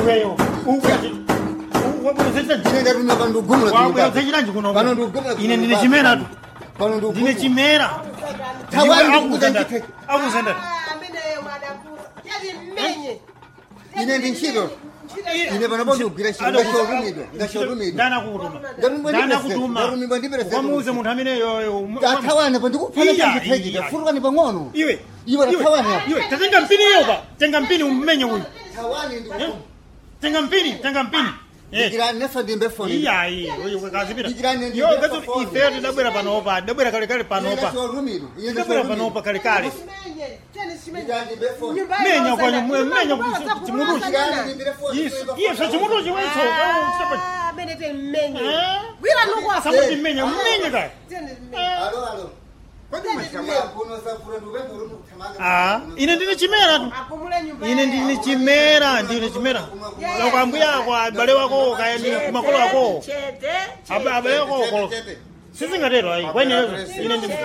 iweyo ine ndatumira pano ndikugumula wabwera usachitanji kuno pano ndikugumula ine ndine chimera tu pano ndine ndikugumula chimera Tawani Ndiwe ndikukuta akuzenda- ndithe. akuzenda ine ndi ntchito ine panopo ndikugwira ntchito ndashorumidwa ndashorumidwa ndanakutuma Ndarumidwa ndi president, ndarumidwa ndi president. wamuuze munthu amene yoyo athawane pa ndikuphala Iya, chachithekita iya. furukani pang'ono iwe Iwe athawane apa. iwe tatenga mpini iyo pa tenga mpini umenye uyu thawani Eh? tenga mpini tenga mpini Eh. ndikirani neso ndimbe foni iyayi kazipita Ndikirani ndi yo ndimbe gazo foni. ife tidabwera panopa tidabwera kalekale panopa ndashorumidwa ine tidabwera panopa kalekale foni menya kwanyu mwe- menya kuti chimuruchi ndikirani ndimbire foni Iso- iso chimuruchi weso samuti mmenya mmenye kaya alo alo kodi mashamba kuno safura ndupembe uri kuthamanga Ah, ine ndine chimera tu ine ndine chimera ndine chimera loko ambuya ako abale wako kayani kumakolo ako Abe- abale wako kolo sizingatero ayi kwenezo ine ndi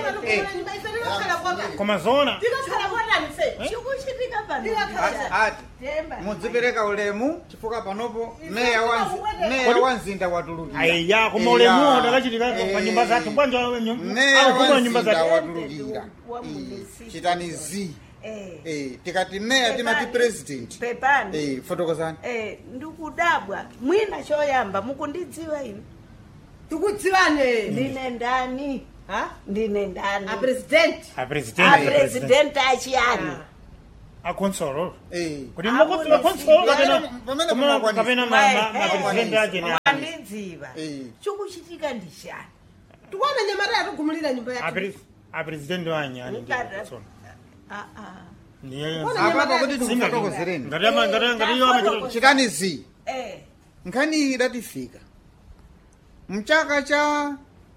koma zona chikuchitika pano ati mudzipereka ulemu chifukwa panopo meya wa Nzi- meya wa mzinda watulukira aiya koma ulemu ndakachitika pa nyumba zathu bwanja meya akuguma wa nyumba mzinda zathu watulukira Eh, chitani zi Eh, tikati meya timati president pepani Eh, fotokozani Eh, ndikudabwa mwina choyamba mukundidziwa ine tikudziwane ndine ndani ndine ndani apresidenti apresidenti apresidenti achiyani akonsolo Eh, kuti mukonsolo konsolo kapena Pamene koma- mumakwanisa. kapena ma- ma- mapresidenti ake ni ani andidziwa Eh. chikuchitika ndishani tikuona nyamata yatugumulira nyumba yake Apre- apresidenti wanyani ndi Mukada- konsolo Ah, ah. ndiye apapa kuti tikufotokozereni ngati ama- ngati- ngati iyo amachita chitani zi Eh, nkhani iyi idatifika mchaka cha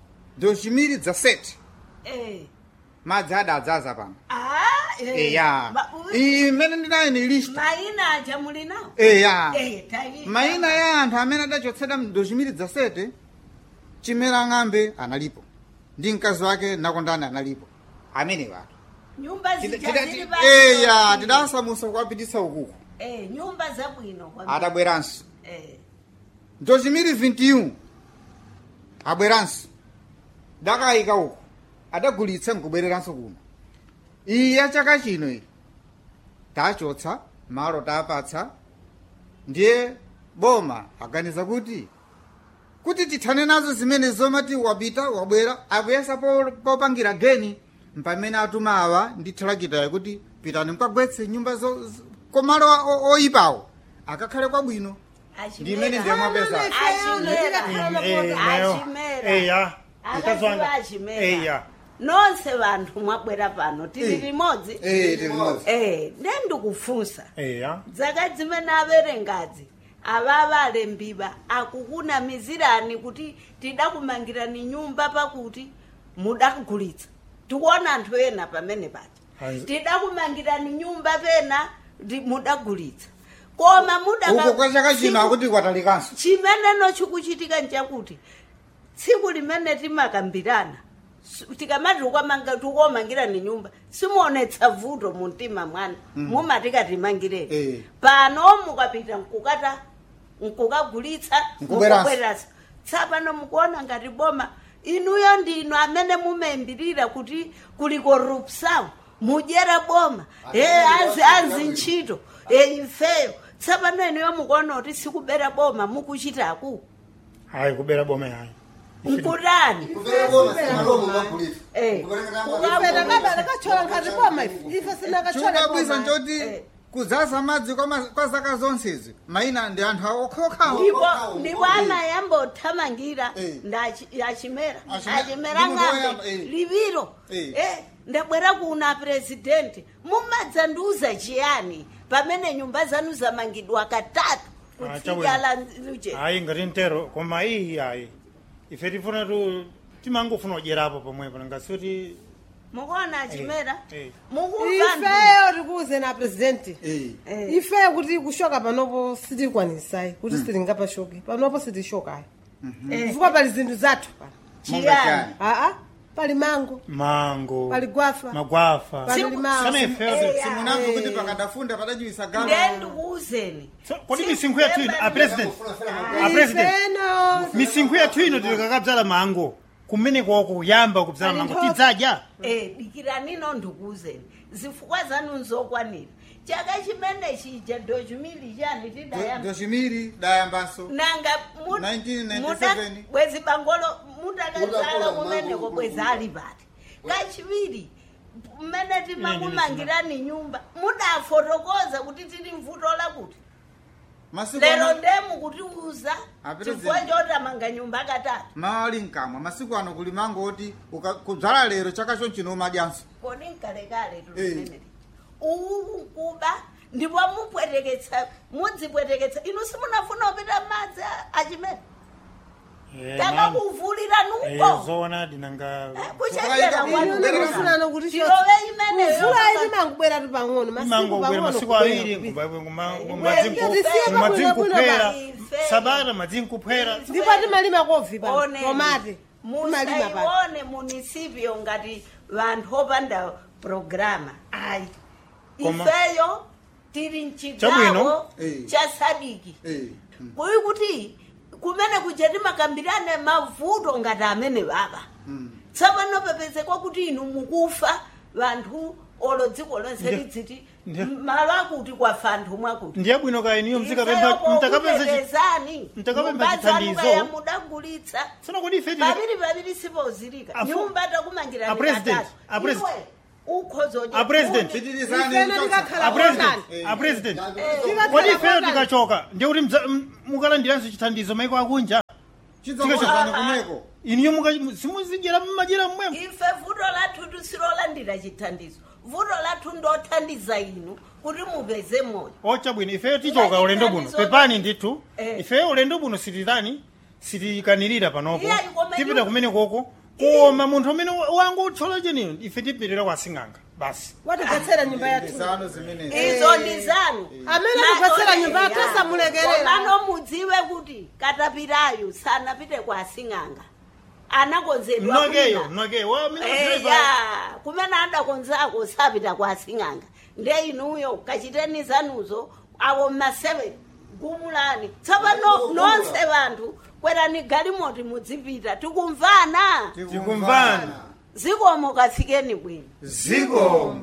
2017 eh. madzi adadzaza pano Ah, eh. eya Ma- u- iyi mmene ndinayo ni list mayina aja muli nawo eya Eh, tayi- mayina ya anthu amene adachotsedwa mu 2017 chimera ng'ambe analipo ndi mkazi wake nakondani analipo amene watu nyumba Tida- zija tida- zili ti- pa- eya tidasamusa kuwapititsa ukuku Eh, nyumba zabwino kwambiri. adabweranso Eh, 2021 abweranso dakayika uku adagulitsa nkubwereranso kuno iyi ya chaka chino iyi tachotsa malo tapatsa ndiye boma aganiza kuti kuti tithane nazo zimene zomati wapita wabwera akuyesa po- popangira geni mpamene atuma awa ndi thalakitayo kuti pitani mukagwetse nyumba zo- zo- komalo o- oyipawo akakhale kwabwino achimera. ndimene ndiyamapeza nayo Achimera. eya mkazi Akaziwa wanga achimera. eya nonse vanthu mwabwera pano tili Eh. limodzi Eh, tili limodzi. Eh, ne ndikufunsa eya dzaka zimene averengazi avava alembiwa akukunamizirani kuti tidakumangirani nyumba pakuti mudagulitsa tikuona anthu ena pamene paja Hanzi- tidakumangirani nyumba pena ndi- mudagulitsa koma mudaka- uko kwa chaka chino tsiku- akuti kwatalikanso chimeneno chikuchitika nchakuti tsiku limene timakambirana s- tikamati ukamanga- tikomangirani nyumba simuonetsa vuto mu mtima mwana mumatikatimangireyo Eh. pano mukapita mkukata mkukagulitsa Nkubweranso. mukubweranso tsapano mukuona ngati boma inuyo ndinu amene mumaimbirira kuti kuli korupsawo mudyera boma e azi azi ntchito e ifeyo tsapano inuyo mukuona kuti sikubera boma mukuchitaku hayi kubera boma yayi mkutani Eh. pena baba lakachola ngati boma ife ife sinakachola chikabwisa boma nchoti Eh. kudzaza madzi kwa ma- kwa zaka zonsezi mayina ndi anthu okhaokhawo ndipo ndipo amayamba othamangira Eh. ndachimera Achimera- achimera ndi munthu woyamba, ng'ambe eh. liviro Eh. Eh, ndabwera kuna presidenti mumadzandiuza chiyani pamene nyumba zanu zamangidwa katatu Ah, kutsidya chabwino. la luje hayi ngati ntero koma iyi hayi ife tifuna tu timangofuna kudyerapo pomwepo ngasuti mukuona achimera Eh, eh. mukumva anthu- ifeyo tikuuze na presidenti Eh. Eh. ifeyo kuti kushoka panopo sitikwanisai kuti sitingapashoke panopo sitishokayo Eh. chifukwa pali zinthu zathu pano chiyani aa pali mango mango pali gwafa magwafa pali Simu- limao sana ife Eya. simunamva kuti pakadafunda padajiwisa galo ndendikuuzeni So, kodi misinkhu yathu ino a president a president ifeno misinkhu yathu ino tikakabzala mango kumene kwako kuyamba kubzala Ali mango nthofu. tidzadya Eh, dikiranino ndikuuzeni zifukwa zanu nzokwanira chaka chimene chija dochumili chani tidayamba dochimiri dayambanso nanga 1997. bwezi bangolo mutakazala Mudakula kumeneko mango, bwezi ali pati kachiwiri mmene timakumangirani nyumba mudafotokoza kuti tili mvuto lakuti masiku lero ano ndemu kutiuza Ah, chifukwa President. chotamanga nyumba akatatu mawu ali mkamwa masiku ano kuli mango oti uka- kudzala lero chaka chonchino umadyanso kodi nkalekale Eh. tulimeneli uwu kuba ndipo mupweteketsa mudzipweteketsa inu simunafuna kupita madzi a- achimene takakuvulira nuko zona dinanga kuchenjera ine mufunano kuti tilove imeneyo mvula iti mangubwera ti pang'ono mango masiku ubwera masiku pang'ono awiri Tisiye pabwino madzinkuphera Ife. sabata madzinkuphera ndipo timalima kovi pa Oneni. tomate timalima pa musaione munisipyo ngati vanthu opanda programa ayi Koma- ifeyo tili Chabwino. mchigawo Eh. cha sadiki Eh, mm, kuyi kuti kumene kuja timakambirane mavuto ngati amene baba mm. tsapano pepezekwa kuti inu mukufa vanthu olo dziko lonse Ndiye- lidziti ndiye- malo akuti kwafa anthu mwakuti ndiye bwino kaya iniyo mtakapempha mtakapezani mtakapempha chithandizo. ya mudagulitsa sona kodi ife tili- paviri paviri sipozilika Afu- nyumba takumangirani A president, katatu. a president. Iwe, ukhozoje A president. kuti- Pitirizani ifeno mchotsa. tikakhala a president kotani a president Tikakhala kodi ifeyo kotani. tikachoka ndiye kuti mdza- m- mukalandiranso chithandizo maiko akunja chidzongozana kumeko iniyo muka- simuzidyera mmajera mmwemo ife vuto lathu tusilolandira chithandizo vuto lathu ndothandiza inu kuti mupeze moyo ocha bwino ifeyo tichoka Ila ulendo buno chithandizo- pepani ndithu Eh. ifeyo ulendo buno sititani sitikanirira panopo Iya, ikoma tipita inu- kumene koko koma munthu amene wangu utchola cheniyo ife tipitira kwa sing'anga basi watigwetsera nyumba yathu zano zimenezi izo ndi zanu amene akugwetsera nyumba yathu asamulekerera komano mudziwe kuti katapirayo sanapite kwa sing'anga anakonzedwa mnokeyo kwina. mnokeyo wa amene eya driver- kumene adakonzako sapita kwa sing'anga nde inuyo kachiteni zanuzo awo mmaseve gumulani tsopano nonse vanthu kwerani galimoti mudzipita tikumvana tikumvana zikomo kafikeni bwino ziko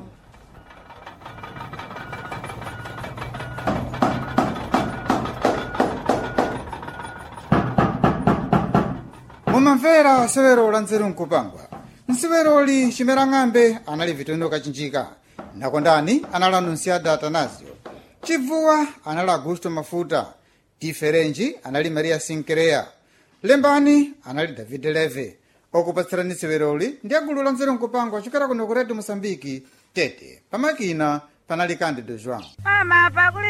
mumamvera severo la nzeru nkupangwa nseveroli chimera ng'ambe anali vitendo kachinjika nakondani anali anunciada atanasio chibvuwa anali augusto mafuta diferenji anali maria sinkereya lembani anali david leve okupatsirani severoli ndi agulu la nzeru nkupangwa chokera kuno ku redio mosambiki tete pamakina panali candido joão Mama, pakuli